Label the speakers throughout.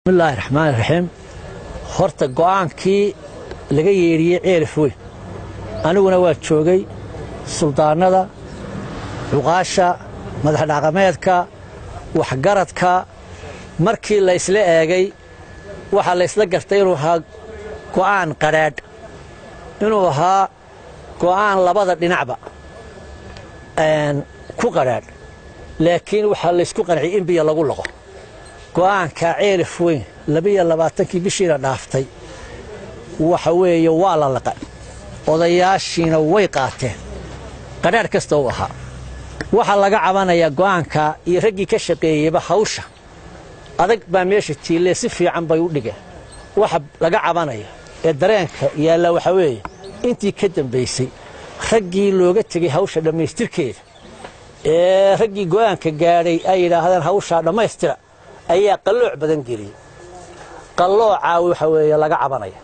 Speaker 1: bismillaahi raxmaan raxiim horta go'aankii laga yeedhiyey ceelif weyn aniguna waa joogay suldaannada cuqaasha madaxdhaqameedka waxgaradka markii la ysla eegay waxaa la ysla gartay inuu ahaa go'aan qadhaadh inuu ahaa go'aan labada dhinacba ku qadhaadh laakiin waxaa laysku qanciyey in biyo lagu laqo go'aankaa ceelif weyn labiyo labaatankii bishiina dhaaftay waxa weeye waa la laqa odayaashiina way qaateen qadhaadh kasta u ahaa waxaa laga cabanayaa go'aankaa iyo raggii ka shaqeeyeyba hawsha adag baa meesha tiillee si fiican bay u dhigeen waxa laga cabanaya ee dareenka yaalla waxaa weeye intii ka dambaysay raggii looga tegey hawsha dhammaystirkeeda ee raggii go'aanka gaadhay ay yidhaahdeen hawshaa dhammaystira ayaa qallooc badan geliyey qalloocaa waxa weeye laga cabanaya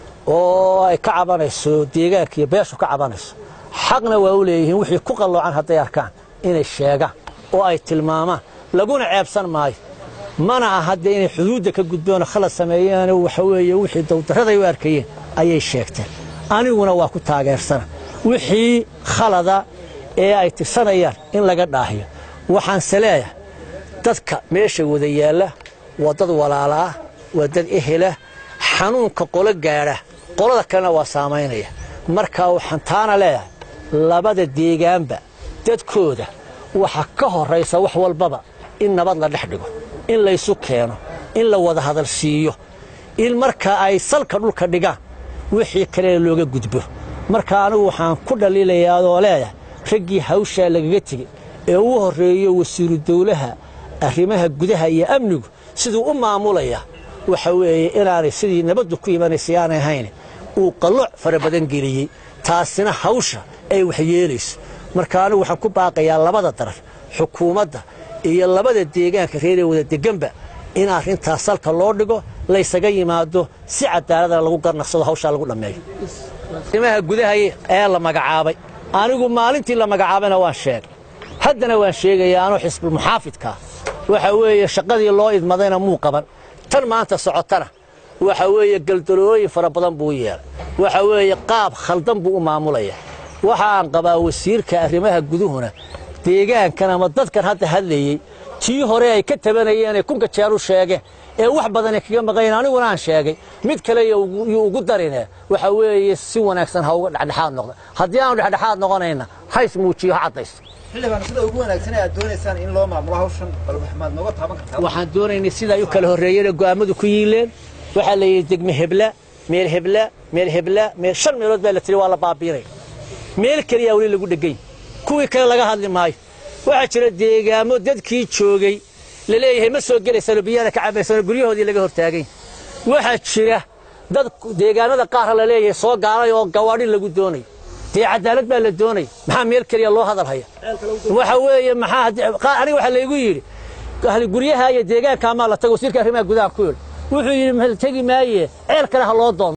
Speaker 1: oo ay ka cabanayso deegaanka iyo beeshu ka cabanayso xaqna waa u leeyihiin wixii ku qalloocan hadday arkaan inay sheegaan oo ay tilmaamaan laguna ceebsan maayo mana aha haddee inay xuduudda ka gudboonoo khalad sameeyeeno waxa weeye wixii dawdarraday u arkayeen ayay sheegteen aniguna waa ku taageersana wixii khalada ee ay tirsanayaan in laga dhaahiyo waxaanse leeyahay dadka meesha wada yaalla waa dad walaalaah waa dad ehelah xanuunka qolo gaadha qolada kalena waa saamaynaya markaa waxaan taana leeyahay labada deegaanba dadkooda waxa ka horraysa wax walbaba in nabad la dhex dhigo in laysu keeno in la wada hadal siiyo in markaa ay salka dhulka dhigaan wixii kalena looga gudbo marka anigu waxaan ku dhaliilayaa adoo leeyahay raggii hawshaa lagaga tegey ee ugu horreeyo wasiiru dawlaha arrimaha gudaha iyo amnigu siduu u maamulaya waxa weeye inaanay sidii nabaddu ku imanaysay aanay ahayn uu qallooc fara badan geliyey taasina hawsha ay waxyeelayso marka anigu waxaan ku baaqayaa labada darar xukuumadda iyo labada deegaanka reeree wada deganba in arrintaas salka loo dhigo laysaga yimaado si cadaaladana lagu garnaqsado hawshaa lagu dhammeeyo arrimaha gudaha ee la magacaabay anigu maalintii la magacaabayna waan sheegay haddana waan sheegayaa anuu xisbulmuxaafidkaa waxa weeye shaqadii loo idmadayna muu qaban tan maanta socotana waxa weeye galdalooyin fara badan buu yeelay waxa weeye qaab khaldan buu u maamulaya waxaan qabaa wasiirka arrimaha guduhuna deegaankan ama dadkan hadda hadlayey tii hore ay ka tabanayeenay kunka jeer u sheegeen ee wax badanay kaga maqayen aniguna aan sheegay mid kale yuu ugu darine waxa weeye si wanaagsan ha uga dhexdhexaad noqda haddii aanu dhexdhexaad noqonayna hays muujiyo ha caddayso
Speaker 2: xildhibaan sida ugu wanaagsan ee aad doonaysaan in loo maamulo hawshan bal waxmaad nooga taaban kartaa
Speaker 1: waxaan doonaynay sida ay u kala horreeyeen go'aammadu ku yiileen waxaa la yidhi degme hebla meel hebla meel hebla meel shan meelood baa la tiri waa la baabiinaya meel keliyaa weli lagu dhegay kuwii kale laga hadli maayo waxaa jira deegaamo dadkii joogay la leeyahay ma soo gelaysano biyana ka cabaysano guryahoodii laga hortaagay waxaa jira dad deegaanada qaarra la leeyahay soo gaalay oo gawaadhi lagu doonayo dee cadaalad baa la doonaya maxaa meel keliya loo hadal haya waxa weeye maxaa aniga waxaa laygu yidhi guryaha iyo deegaanka amaa la tago wasiirka arrimaha gudaha ku yidhi wuxuu yidhi tegi maaye ceel kale ha loo doonto